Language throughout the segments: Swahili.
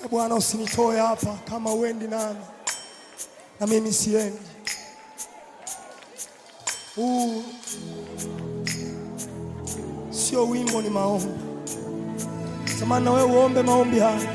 E Bwana, usinitoe hapa kama uendi nami na mimi siendi. Huu sio wimbo, ni maombi. Samani na wewe uombe maombi haya.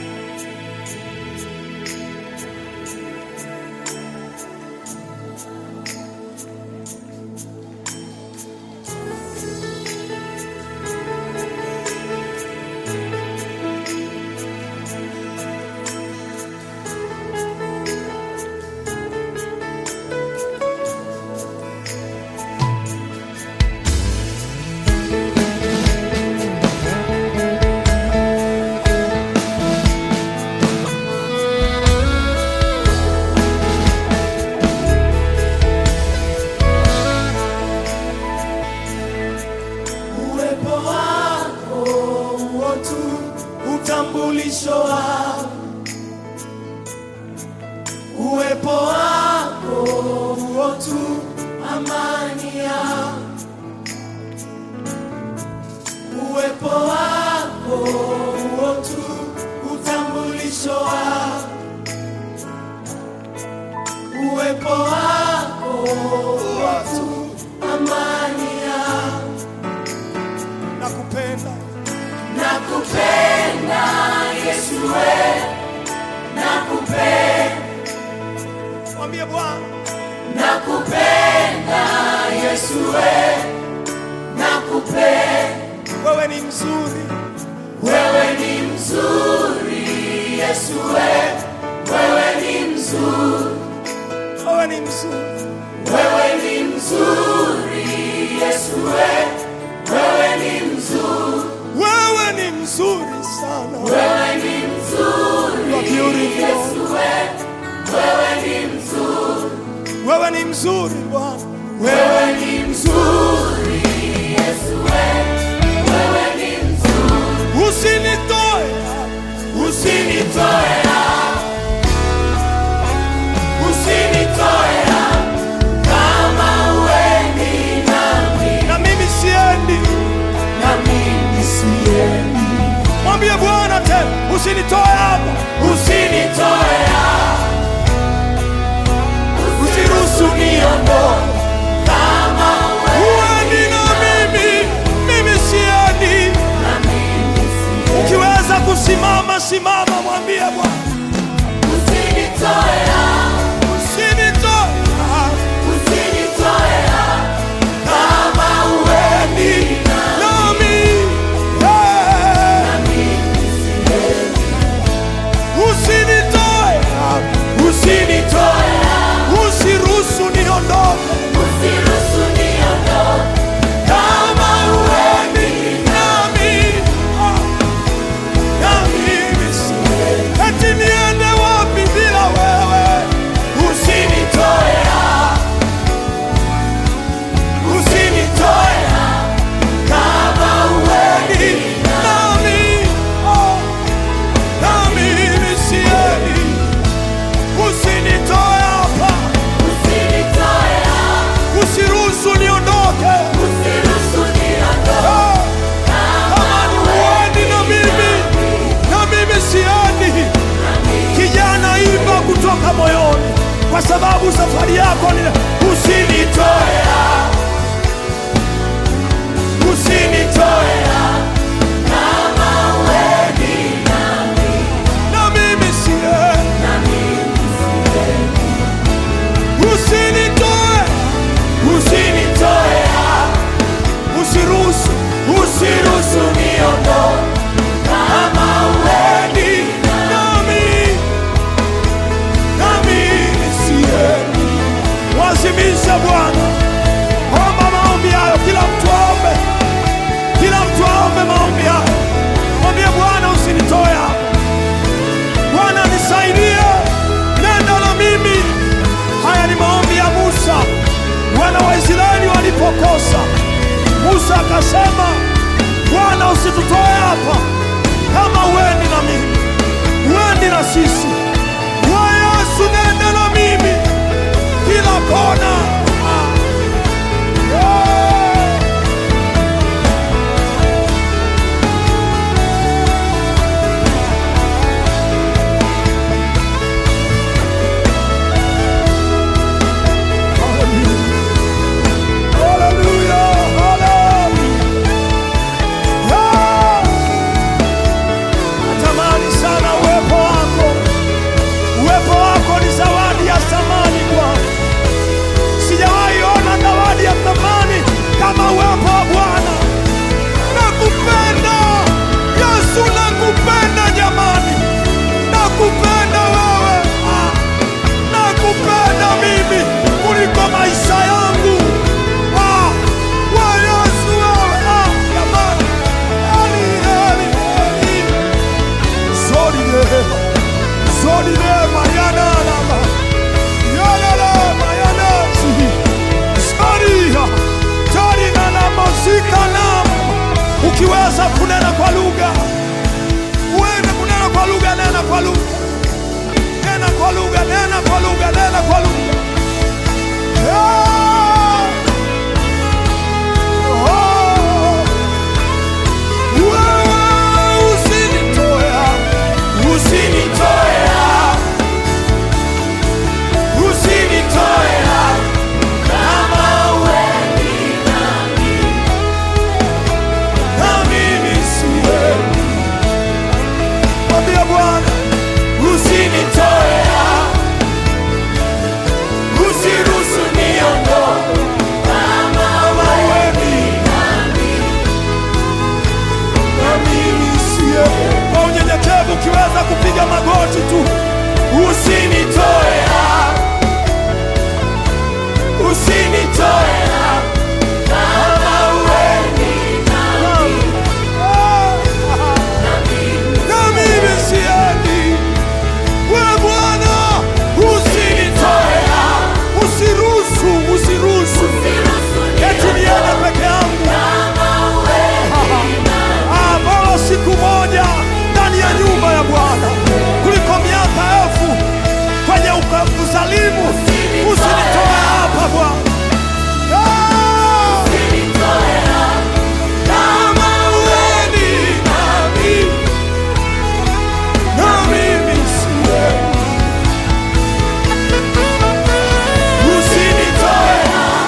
Uwepo wako huo tu utambulisho wako, uwepo wako huo tu amani yako, uwepo wako huo tu utambulisho wako, uwepo wako huo tu amani yako. Nakupenda, Nakupenda Yesu we, nakupenda, mwambie Bwana, nakupenda Yesu we, nakupenda, wewe ni mzuri, wewe ni mzuri Yesu we, wewe ni mzuri, wewe ni mzuri, wewe ni mzuri Yesu we, wewe ni mzuri, wewe ni mzuri sana, wewe ni mzuri You are beautiful. Yesu we, wewe ni mzuri, wewe ni mzuri Bwana, wewe ni mzuri Yesu we, wewe ni mzuri. usinitoe, Usinitoe hapa, usinitoe hapa, kama uendi nami, na mimi siendi. na mimi siendi. Mwambie Bwana tena, usinitoe hapa, Usinitoe hapa, usiruhusu niondoke, kama uendi na mimi, mimi siendi. na mimi siendi. Ukiweza kusimama, simama, mwambie Bwana, Usinitoe hapa, usinitoe hapa, usinitoe hapa, kama uendi nami eh, na mimi siendi. usinitoe hapa, Usinitoe hapa, usiruhusu niondoke. usiruhusu niondoke, kama uendi nami ah, na mimi siendi. Eti niende wapi bila wewe? Usinitoe hapa, usinitoe hapa, kama uendi Nami ah, na mimi siendi. Usinitoe hapa, usinitoe hapa, usiruhusu niondoke. usiruhusu niondoke, Ah, Kama ni uendi na mimi, na mimi siendi. Kijana, imba kutoka moyoni, kwa sababu safari yako ni usinitoe hapa, usinitoe hapa, kama uendi nami, na mimi siendi. na mimi siendi. Usinitoe, Usinitoe hapa, usiruhusu, usiruhusu niondoke, kama uendi nami, na mimi siendi. Rodile mayanalama. Yalala mayanasi. Maria. Tarina na mosika nama. Ukiweza kunena kwa lugha, uende kunena kwa lugha, nena kwa lugha, nena kwa lugha, nena kwa lugha, nena kwa lugha. Yeah. Oh. Wewe usinitoe, usinitoe, usinitoe kama wewe na mimi siwezi. Mwambie Bwana, usinitoe, usiruhusu niondoke kama wewe na mimi siwezi. Kwa unyenyekevu ukiweza kupiga magoti tu, usinitoe, usinitoe kama wewe na mimi siendi. Wewe Bwana, usinitoe, usiruhusu, usiruhusu eti niende peke yangu. Ah, bora siku moja ndani ya nyumba ya Bwana kuliko miaka elfu kwenye uka- uzalimu. Usinitoe hapa Bwana. Ah! Kama uweni nami, na mimi siwezi. Usinitoe,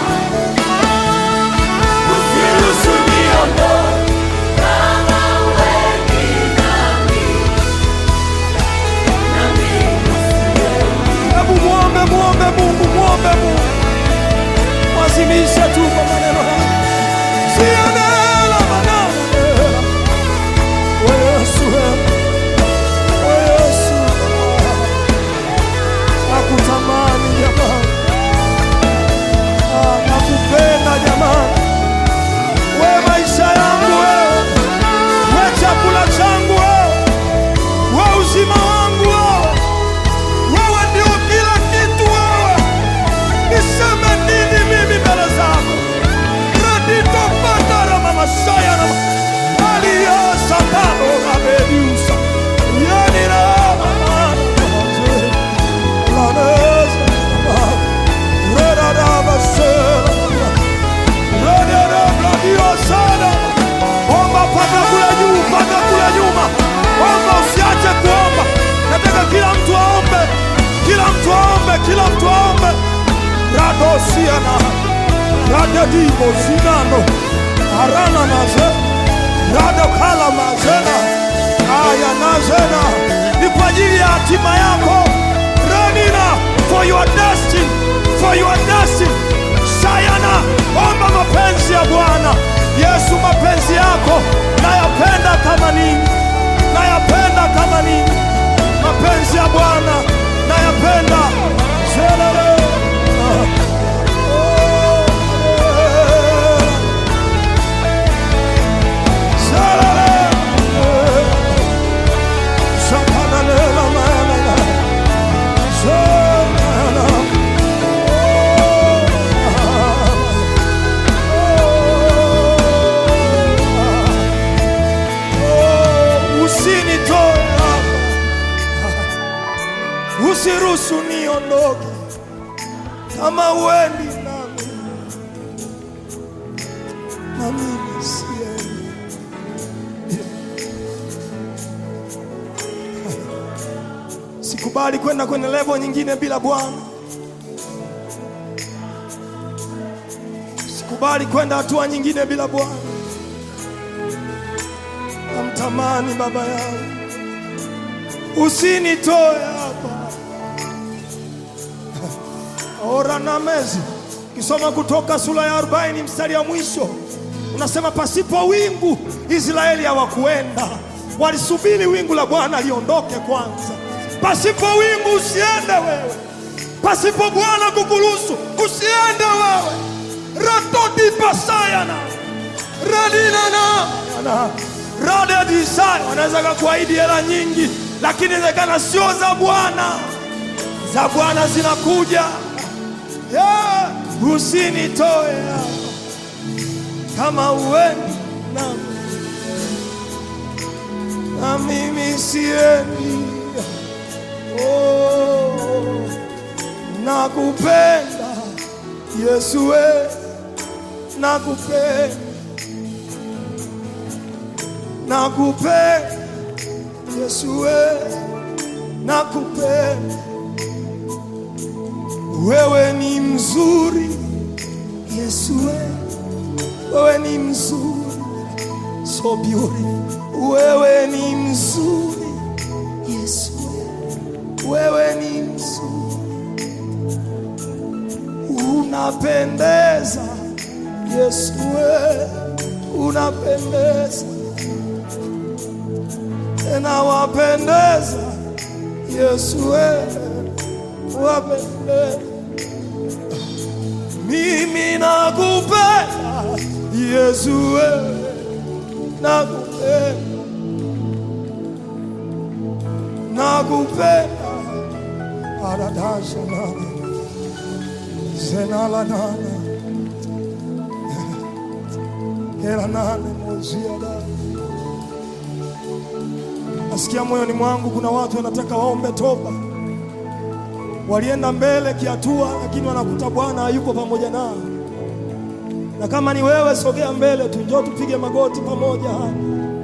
usiruhusu niondoke. Hebu muombe, muombe Mungu, muombe Mungu, mwazimishe tu kwa maneno haya. Sienela maneno. We Yesu, we Yesu, nakutamani jamani, Ah, nakupenda jamani, we maisha yangu wewe, we chakula changu wewe, we uzima wangu wewe wewe ndio kila kitu wewe, niseme nini mimi mbele zako? Radito patara mama saya na alia satano na bediusa yani na mama laneza reda da basela reda da bladio sana omba paka kule juu, paka kule nyuma, omba usiache kuomba. Nataka kila mtu aombe, kila mtu aombe, kila mtu aombe. radosiana radedibo zinano arana naze radokala mazena aya nazena ni kwa ajili ya hatima yako ranina for your destiny, for your destiny. sayana omba mapenzi ya bwana yesu mapenzi yako nayapenda kama nini nayapenda kama nini mapenzi ya bwana nayapenda Zelele. Oh, Zelele. Shakananela manana. Zelele. Oh, usinitoe hapa. usiruhusu niondoke kama uendi nami na mimi siendi. Sikubali kwenda kwenye levo nyingine bila Bwana. Sikubali kwenda hatua nyingine bila Bwana. Namtamani baba yangu, usinitoe hapa. Ora na mezi kisoma Kutoka sura ya 40 mstari wa mwisho unasema, pasipo wingu Israeli hawakuenda, walisubiri wingu la Bwana liondoke kwanza. Pasipo wingu usiende wewe, pasipo Bwana kukuruhusu usiende wewe. ratoti pasayana radinana radedisaya wanaweza kakuahidi hela nyingi, lakini inawezekana sio za Bwana. Za Bwana zinakuja. Yeah. Usinitoe hapa kama uendi nami na mimi siendi. Oh, nakupenda Yesu, we nakupenda, nakupenda Yesu, we nakupenda, wewe ni mzuri Yesu, we wewe ni mzuri, so beautiful. Wewe ni mzuri Yesu, wewe ni mzuri, unapendeza Yesu, wewe unapendeza, tena wapendeza Yesu, wewe wapendeza. Mimi nakupenda Yesu, wewe nakupenda, nakupenda aradasha nana zenala nana hela nane mozia da. Nasikia moyoni mwangu kuna watu wanataka waombe toba, walienda mbele kihatua, lakini wanakuta Bwana hayuko pamoja nao na kama ni wewe, sogea mbele tu, njoo tupige magoti pamoja hapa.